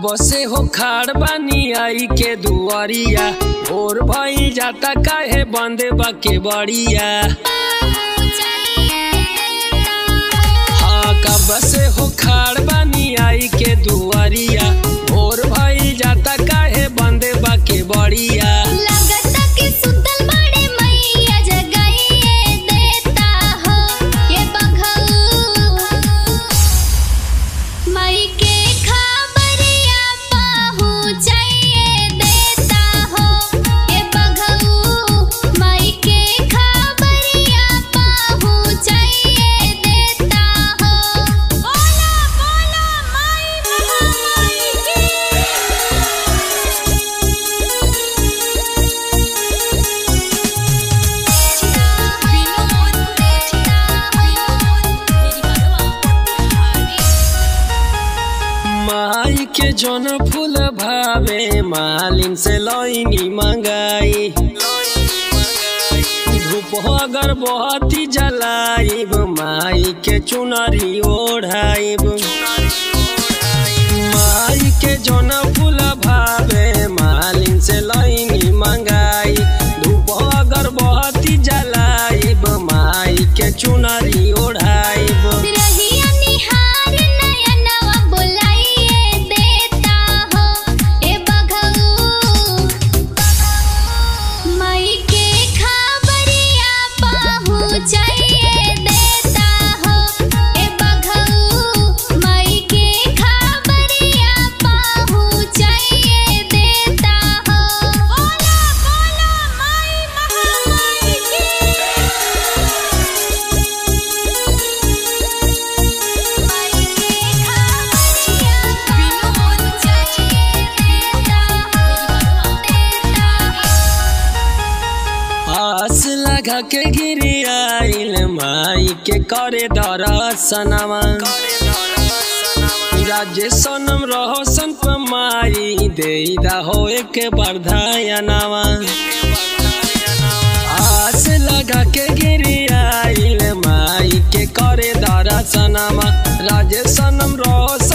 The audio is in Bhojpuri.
कब से हो खाड़ बानी आई के दुआरिया भोर भई जाता काहे बंदे बाके बड़िया हाँ कब से हो खाड़ बानी आई के दुआरिया भोर भई जाता काहे बंदे बाके बड़िया लगता कि सुतल बड़े मैया जगाइए देता हो ये बघऊ मई के खबरिया पहुँचाइए देता हो ये बघऊ मई के खबरिया पहुँचाइए देता हो बोला बोला माई महामाई माई के जौन फूल भावे मालिन से लईनी मंगाई धूप अगरबत्ती जलाइब माई के चुनरी ओढ़ाइब माई के जौन फूल भावे मालिन से लईनी मंगाई धूप अगरबत्ती जलाइब माई के चुनरी ओढ़ाइब रहिया निहार नयनवा बुलाइए देता हो ए बघऊ मई के खबरिया पहुँचाइए देता हो ए बघऊ मई के खबरिया पहुँचाइए देता हो बोला बोला माई महामाई आस लगा के गिरी आइल माई के करे दरसनवा राज्य सनम रहो संत माई देदा हो एक बरधायनवा आस लगा के गिरी आइल माई के करे दरसनवा राज्य सनम रहो